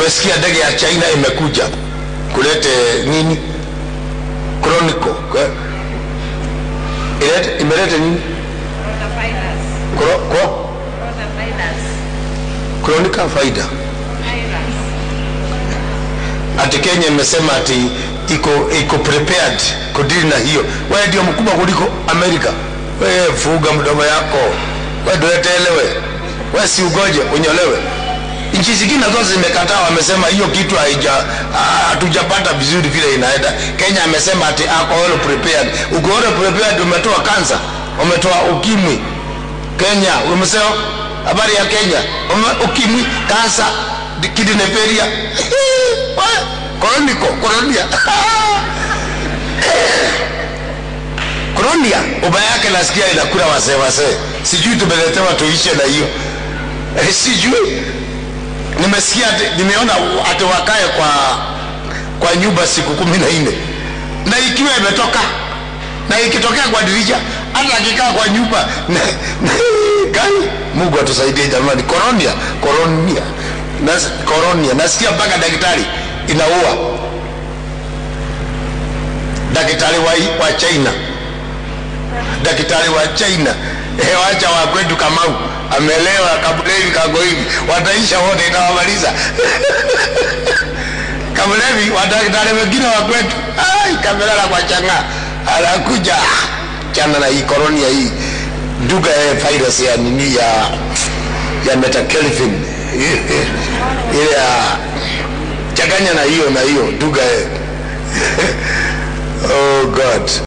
nimesikia ndege ya China imekuja kulete nini chronicle Kwa- ilete imelete nini Coronavirus. Kro- ko Coronavirus. chronicle faida Virus. ati Kenya imesema ati iko iko prepared kudili na hiyo. Wewe ndio mkubwa kuliko Amerika. Wewe fuga mdomo yako, wewe ndio elewe. Wewe si ugoje unyolewe. Nchi zingine zote zimekataa, wamesema hiyo kitu haija ah, hatujapata vizuri vile inaenda. Kenya amesema ati ako all prepared. Uko all prepared, umetoa kansa, umetoa ukimwi. Kenya umesema habari ya Kenya, ume, ukimwi, kansa, kidney failure koroniko koronia koronia ubaya yake nasikia inakula wasee wasee sijui tumeletewa tuishe na hiyo eh, sijui nimesikia ati- nimeona ati wakae kwa kwa nyumba siku kumi na nne na ikiwa imetoka na ikitokea kwa dirisha hata akikaa kwa nyumba na, na, kai mungu atusaidie jamani koronia koronia Nas, koronia nasikia mpaka daktari inaua daktari wa, wa china daktari wa china eh, wacha wa kwetu kamau amelewa kabulevi kako hivi wataisha wote itawamaliza kabulevi wadaktari wengine wa kwetu ai kamelala kwa changa anakuja chana na hii koronia hii duga eh, virus ya nini ya ya metakelvin ile ya changanya na hiyo na hiyo duga eh. oh god